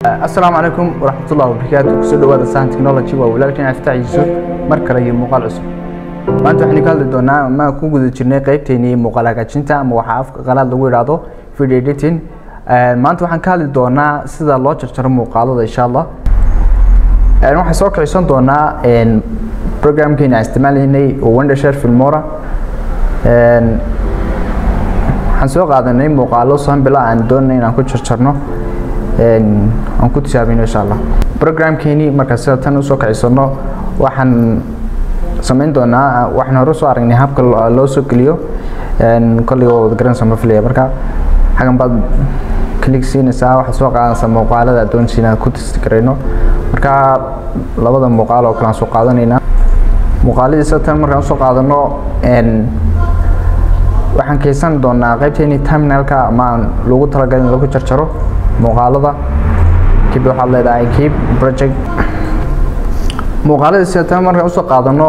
asalaamu calaykum waraxmatullahi wabarakaatu kusoo dhawaada sahan technology waa walaalkeen aftaax yuusuf mar kale iyo muuqaal cusub maanta waxaynu ka hadli doonaa ma ku guda jirnay qeybteennii muuqaal hagaajinta ama waxaa afka qalaad lagu yidhaahdo video editing maanta waxaan ka hadli doonaa sida loo jarjaro muuqaalada insha allah waxaan soo kicisan doonaa programkeena aan isticmaalaynay oo wondershare filmora waxaan soo qaadanay muuqaalo sambila aan doonay inaan ku jarjarno aan ku tijaabino insha allah programkeeni marka sida tan usoo kicisano waxaan samayn doonaa waxaan hore soo aragnay habka loo soo geliyo kolliga wada garanaysa ma filaya marka xagan baad click siinaysaa waxaad soo qaadanaysaa muuqaalada doonaysa inaan ku testigarayno marka labada muuqaal oo kale aan soo qaadanaynaa muuqaaladii sida tan markaan usoo qaadano waxaan keysan doonaa qaybteeni terminalka ama aan loogu talagalay in lagu jarjaro muuqaalada kib waxaad leedahay kib project muuqaalada sida tan markaan usoo qaadano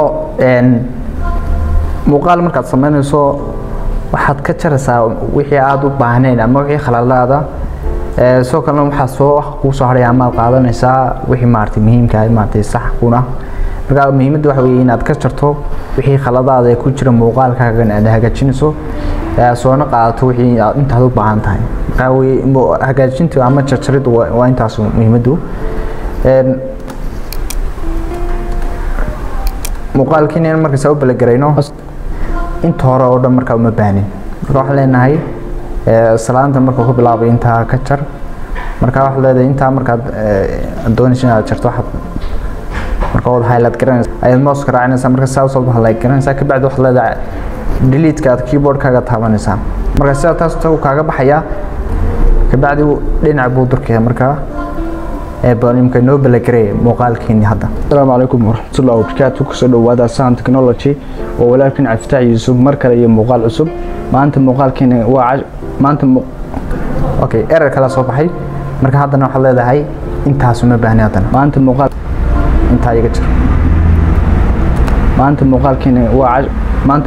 muuqaal markaad sameynayso waxaad ka jaraysaa wixii aada u baahnayn ama wixii khaladaada sidoo kalena waxaa soo kuu soo hadhaya amaad qaadanaysaa wixii maaragtay muhiimka ah maaragtay sax kuna marka muhiimadda waxa weeye inaad ka jarto wixii khaladaada ee ku jira muuqaalkaagan aad hagaajinayso soona qaadato wixii intaad u baahan tahay marka weye hagaajinta ama jarjariddu waa intaas muhiimaddu muuqaalkiina markaas u balagarayno inta hore oo dhan markaa uma baahnin marka waxaan leenahay salaanta marka ku bilaabay intaa ka jar marka waxaad leedahay intaa markaad doonaysa inaad jarto waxaad marka waad highlight garanaysa ayaad mouse-ka raacinaysaa marka saa usoo highlight garanaysaa kabacdi waxaad leedahay delete-ka aad keyboard-kaaga taabanaysaa marka sidaa taas tagu kaaga baxayaa kabacdi dhinac buu durkaya markaa imka noo balagaraya muuqaalkeeni hadda asalaamu calaykum waraxmatullahi wabarakaatu kusoo dhawaada sahan technology oo walaalkin caftaax yuusuf mar kale iyo muuqaal cusub maanta muuqaalkeeni waa maanta okay erer kala soo baxay marka haddana waxaad leedahay intaas uma baahni haddana maanta muuqaal intaa iga jir maanta muuqaalkeeni waa maanta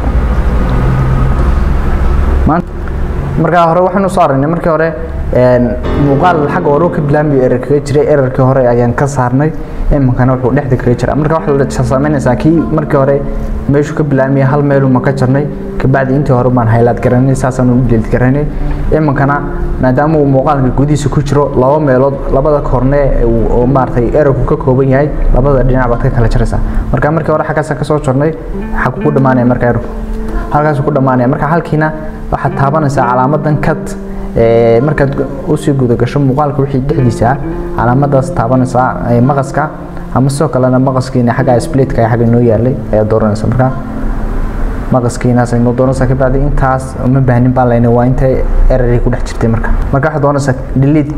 markaa hore waxaanu soo aragnay markii hore muuqaal xagga hore ka bilaabay erer kaga jiray ererkii hore ayaan ka saarnay iminkana wuxuu dhexda kaga jira marka waxaad samaynaysaa kii markii hore meeshuu ka bilaabmaya hal meeluma ka jarnay kabacdi intii hore baan haylaad garanay saasaan u delid garanay iminkana maadaama uu muuqaalka gudihiisa ku jiro laba meelood labada korne oo maaragtay ererku ka kooban yahay labada dhinac baad ka kala jaraysaa marka markii hore xaggaasaan kasoo jarnay xaggu ku dhammaanaya marka ererku halkaasuu ku dhammaanaya marka halkiina waxaad taabanaysaa calaamadan kat markaad usii guda gasho muuqaalka wixii dhexdiisa calaamadaas taabanaysaa maqaska ama sidoo kalena maqaskiina xagga splitka ee xagga noo yaalay ayaad dooranaysa marka maqaskiinaas ay noo doonaysaa kabacdi intaas uma baahnin baan laynay waa intay eraray ku dhex jirtay marka marka waxaad doonaysaa delete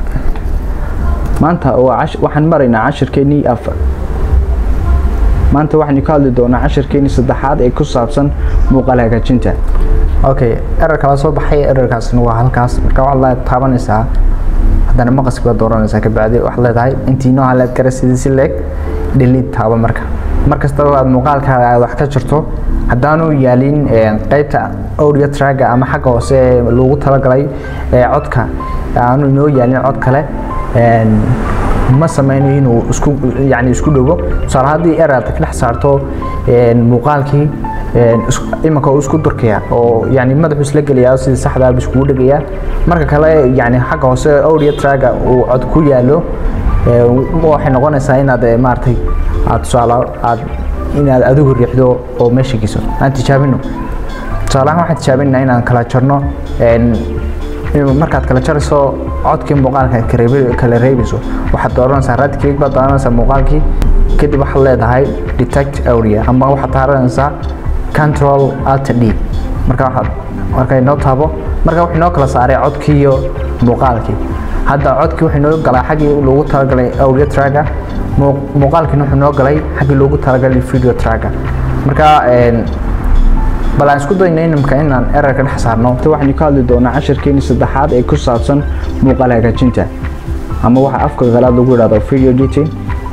maanta waxaan maraynaa cashirkeenii afar maanta waxaynu ka hadli doonaa cashirkeenii saddexaad ee ku saabsan muuqaal hagaajinta okay erer kala soo baxay ererkaasna waa halkaas marka waxaad la taabanaysaa haddana maqaski baad dooranaysaa kabacdi waxaad leedahay intii noo haleed kara sidii si leeg delete taaba marka mar kastaba aad muuqaalkaaga aad wax ka jirto haddaanu yaalin qeybta audio tracka ama xagga hoose ee loogu talagalay codka aanu inoo yaalin cod kale ma sameynayo inuu isku yani isku dhowo tusaale haddii erer aad ka dhex saarto muuqaalkii imanka uu isku durkaya oo yani madaxu isla gelaya sidii saxdaa buu iskugu dhegayaa marka kale yani xagga hoose audio tracka uu cod ku yaalo waxay noqonaysaa inaad maaragtay aad tusaale aad inaad adigu riixdo oo meesha geyso aan tijaabino tusaalahaan waxaan tijaabinaa inaan kala jarno markaad kala jarayso codkii muuqaalka kala reebayso waxaad dooranaysaa right click baad dooranaysaa muuqaalkii kadib waxaad leedahay detect audio ama waxaad taaranaysaa control alt d marka waxaad markay noo taabo marka wuxuu noo kala saaray codkii iyo muuqaalkii hadda codkii wuxuu noo galay xaggii loogu talagalay audio tracka muuqaalkiina wuxuu noo galay xaggii loogu talagalay video tracka marka bal aan isku dayno inimka inaan ererka dhex saarno waxaynu ka hadli doonaa cashirkeeni saddexaad ee ku saabsan muuqaal hagaajinta ama waxa afka qalaad lagu yidhahdo video editing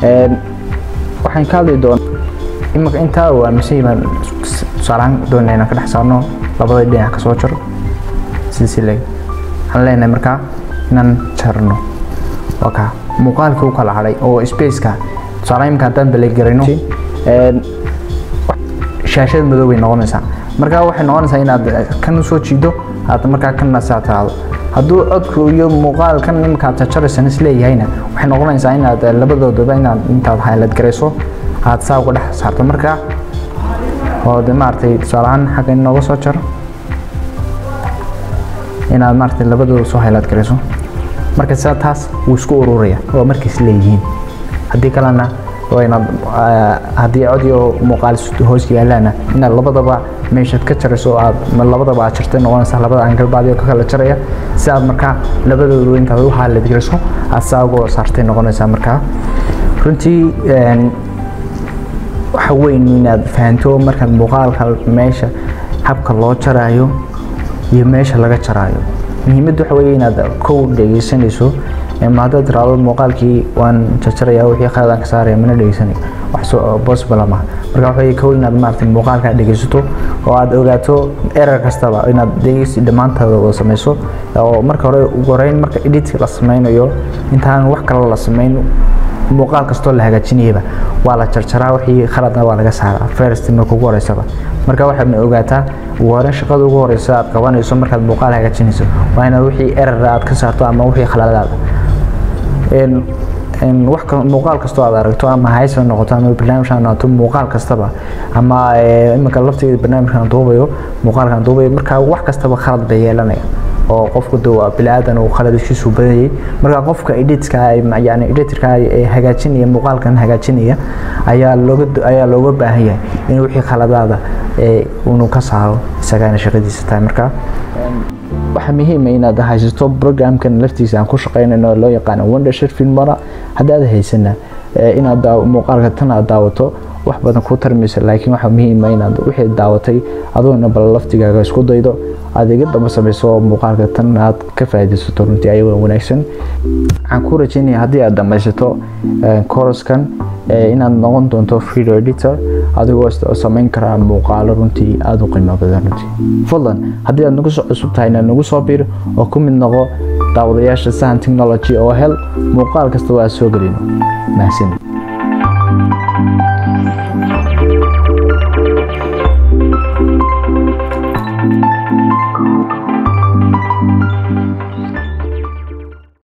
waxaan ka hadli doonaa imika intaa waa mise baan tusaalahaan doonaa inaan ka dhex saarno labada dhinac ka soo jaro sidii si leeg waxaan leenahay markaa inaan jarno waa kaa muuqaalkii u kala hadhay oo spaceka tusaale imika haddaan balegarayno shaashad madow bay noqonaysaa markaa waxay noqonaysaa inaad kan usoo jiido aad markaa kana saataado hadduu codku iyo muuqaalkan imika aad jajaraysan isleeyahayna waxay noqonaysaa inaad labadoodaba inaad intaad haylad garayso aad saa uga dhex saarto markaa oo de maaragtay tusaale ahaan xagga inooga soo jaro inaad maaragtay labadooda soo haylaad garayso marka sidaa taas wuu isku ururaya oo markiis leeyihiin haddii kalena waa inaad haddii audio muuqaal hoos yaalaana inaad labadaba meeshaad ka jarayso aad labadaba aad jartay noqonaysa labada angalbaadi ka kala jaraya si aad markaa labadooda intaad u haalad garayso aad saa uga saartay noqonaysaa markaa runtii waxa weyn inaad fahanto markaad muuqaalka meesha habka loo jaraayo iyo meesha laga jaraayo muhiimadda waxa weeye inaad kow dhegeysanayso ma haddaad tiraahdo muuqaalkii waan jajaraya wixii qaladaan ka saaraya mana dhegeysanayo wax possible ma marka waxa weeye kow inaad maaragtay muuqaalka dhegeysato oo aad ogaato error kastaba inaad dhegeysi dhammaantaada wada samayso oo marka hore ugu horeyn marka editka la sameynayo intaan wax kale la sameyn muuqaal kastoo la hagaajinayaba waa la jarjaraa wixii khaladna waa laga saaraa first marka ugu horeysaba marka waxaad ogaataa ugu horeyn shaqada ugu horeysa aad qabanayso markaad muuqaal hagaajinayso waa inaad wixii error aad ka saarto ama wixii khaladaada wax muuqaal kastoo aad aragto ama haysa noqoto ama barnaamij aan noqoto muuqaal kastaba ama iminka lafteeda barnaamijkan duubayo muuqaalkan duubayo marka wax kastaba khalad bay yeelanaya oo qofku de waa bili-aadan uu khaladishiisu badayay marka qofka editka yani editorka ee hagaajinaya muuqaalkan hagaajinaya ayaa looga ayaa looga baahan yahay in wixii khaladaada ee unu ka saaro isagana shaqadiisa tahay marka waxaa muhiima inaad haysato programkan laftiisa aan ku shaqeynayno loo yaqaano wondershir filmora haddaad haysana inaad muuqaalka tan aad daawato wax badan ku tarmaysa laakiin waxaa muhiima inaad wixii daawatay adoona bal laftigaaga isku daydo aad iga daba samayso muuqaalka tan aad ka faa'iidaysato runtii ayagoo wanaagsan waxaan ku rajaynaya haddii aad dhamaysato koroskan inaad noqon doonto video editor adigoo samayn karaa muuqaalo runtii aada u qiimo badan runtii fadlan haddii aad nagu soo cusub tahayna nagu soo biir oo ku mid noqo daawadayaasha sahan technology oo hel muuqaal kasta waa soo gelino mahadsanid